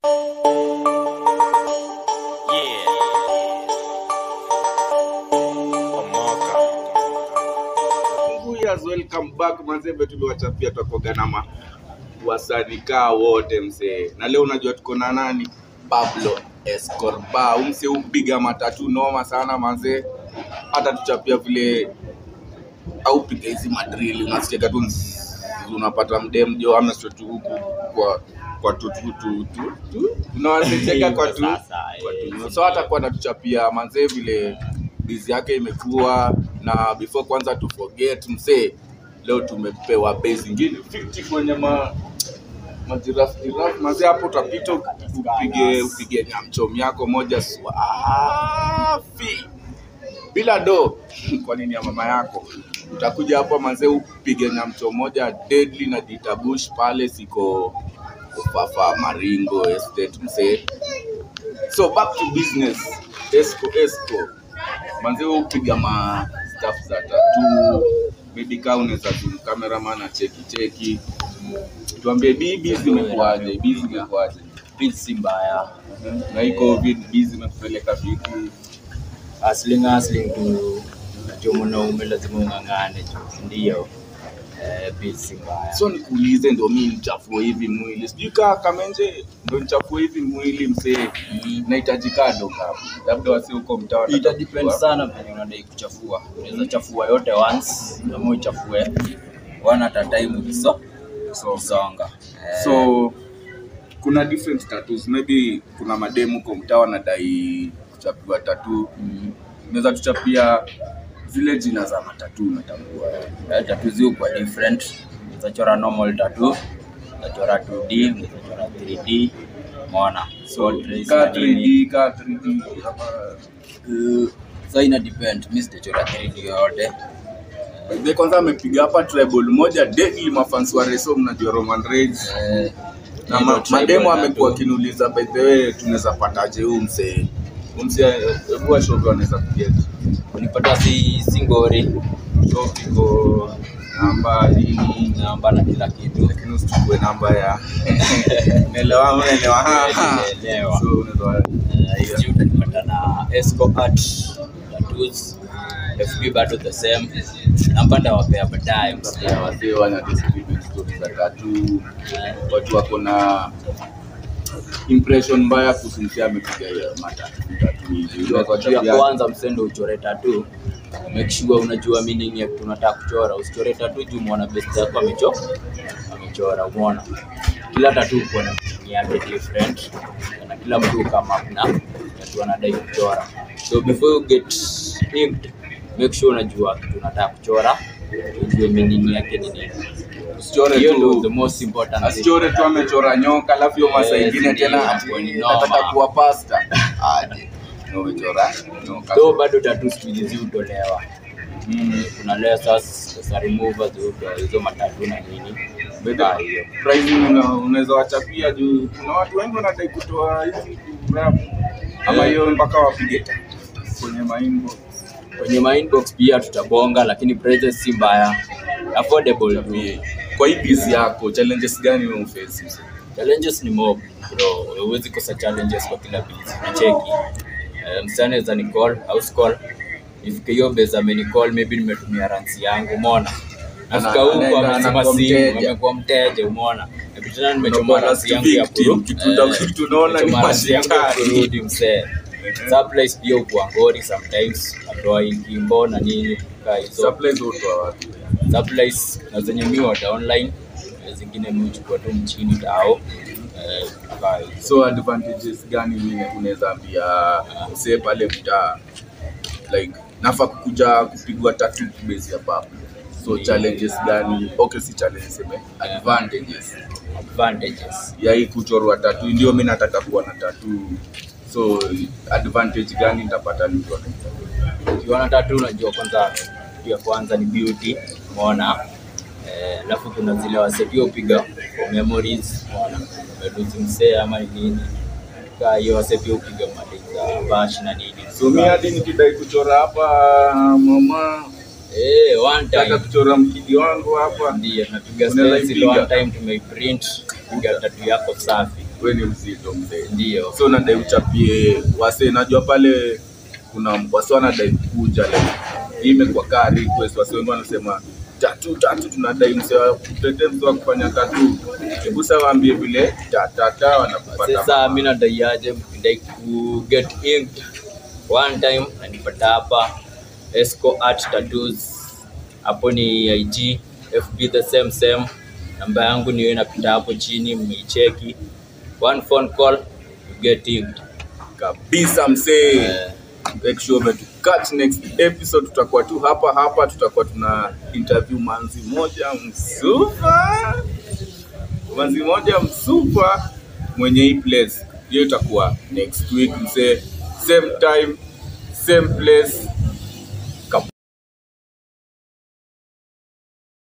Yeah. Omoka. Years welcome back manzembe, tuliwachapia twakoga na ma wasanikaa wote msee, na leo unajua tuko na nani? Pablo Escobar, umse upiga matatu noma sana manzee, hata tuchapia vile au piga hizi madrili, unasikia tu ns- unapata mdem jo ameswetu huku kwa kwa tu tu tu tu tu unawasicheka kwa tu Sasa, kwa eh, tu so hata kwa natuchapia manzee vile bizi yake imekuwa na before kwanza tu forget msee leo tumepewa bei zingine 50 kwenye ma majirafu jirafu mazee hapo utapita upige upige nyamchom yako moja swafi bila do kwa nini ya mama yako utakuja hapo manzee upige nyamcho moja deadly na ditabush pale siko ufafa maringo estate msee so back to business esco esco manzee wewe upiga ma staff za tatu maybe kaa unaweza tu cameraman acheki cheki tuambie bibi zimekuaje bizi zimekuaje Pili si mbaya. na hii covid bizi imekupeleka vipi Hustling hustling tu. Unajua mwanaume lazima ung'ang'ane tu. Ndio. Eh, pili si mbaya. so nikuulize ndo mi nichafue hivi mwili sijui kaa kamenje ndo nichafue hivi mwili msee nahitaji kado kapo labda wasi huko mtaa Ita wataka depend kujua. sana venye unadai kuchafua. Unaweza chafua yote once ama uchafue one at a time ukiso so, ukisonga. Eh, so kuna different tattoos maybe kuna mademu huko mtaa wanadai kuchapiwa tatu mm, unaweza tuchapia zile jina za matatu natambua eh, tattoo zi kwa different. Unaweza chora normal tattoo, unaweza chora 2D, unaweza chora 3D. Umeona? so trace ka na nini. 3D ka 3D ama Uh, so ina depend mi sitachora 3D yoyote By kwanza amepiga hapa treble moja deadly mafans wa Reso mnajua Roman Reigns Eh, na hilo ma, tribal mademo tattoo. amekuwa akiniuliza by the way tunaweza pataje huu msee Huu msee hebu ashoga wanaweza kuget kunipata si singori so iko namba nini namba na kila kitu lakini usichukue namba ya naelewa unaelewa ha, ha. Naelewa. so unaweza Eh, hizi utanipata na esco art tattoos fb bado the same namba ndawapea baadaye msikia. Sasa wasee wana distribute stories za tatu Eh, watu wako na impression mbaya kuhusu msee amepiga hiyo matatu tatu hivi jua kwa juu ya kwanza msendo uchore tatu make sure unajua meaning ya kitu unataka kuchora usichore tatu juu mwana best yako amecho amechora umeona kila tatu uko na meaning yake different na kila mtu kama kuna tatu anadai kuchora so before you get inked make sure unajua kitu unataka kuchora ujue meaning yake ni nini usichore hiyo ndio the tu most important thing. asichore tu amechora nyoka alafu hiyo masaa Yes, ingine ndio, tena hapo ati ni noma. nataka kuwa pasta aje na umechora nyoka though bado tatu siku hizi ziutolewa Mm. kuna lasers, laser removers, huko, hizo matatu na nini Kaa hiyo. pricing una- unaweza wachapia juu kuna watu wengi wanadai kutoa hizi rap ama Eh. hiyo mpaka wapige ta- kwenye maingo kwenye ma inbox pia tutabonga lakini prices si mbaya affordable tu kwa hii busy yako challenges gani wewe uface challenges ni mob bro huwezi kosa challenges kwa kila busy nacheki uh, msana naweza ni call house call ifike hiyo base ameni call maybe nimetumia ransi yangu umeona nafika Ana- huko anaenda- amesema anakuwa simu mteja. amekuwa mteja umeona na tena nimechoma Unakuwa ransi last yangu ya victim, kuru kitu uta- Eh, kitu unaona ni nimechoma ransi yangu ya mashindano. kurudi msee supplies pia ukuangori sometimes natoa kimbo na nini kaa hizo supplies hutoa wapi supplies na zenye mi order online na zingine mi huchukua tu mchini tao eh, kaa hizo. so advantages gani mimi unaweza ambia msee pale mtaa like nafa kukuja kupigwa tatu base ya papo so Yeah. challenges gani okay si challenges seme advantages advantages ya hii kuchorwa tatu ndio mi nataka kuwa na tatu so advantage gani nitapata nikiwa na hii tattoo? ukiona tatu unajua kwanza kitu ya kwanza ni beauty umeona Eh, alafu kuna zile wasetio upiga for memories umeona umeluzi msee ama ni nini kaa hiyo wasetio upiga maliza bash na nini so mi hadi nikidai kuchora hapa mama eh one taka time kuchora mkidi wangu hapa ndio tunapiga Unaweza stencil ipiga? one time tumeiprint piga tatu yako safi we ni mzito mzee ndio so nadai uchapie wase najua pale kuna wase wanadai kuja like hii imekuwa kaa request wase wengi wanasema tatu tatu tunadai mse wa kutete mse wa kufanya tatu hebu sasa waambie vile tatata wanakupata sasa mi nadaiaje ndai ku get inked one time nanipata hapa esco art tattoos hapo ni ig fb the same same namba yangu niyo inapita hapo chini mmeicheki one phone call you get inked kabisa msee Eh, make sure umetu catch next episode tutakuwa tu hapa hapa tutakuwa tuna interview manzi moja msupa manzi moja msupa mwenye hii place hiyo itakuwa next week msee same time same place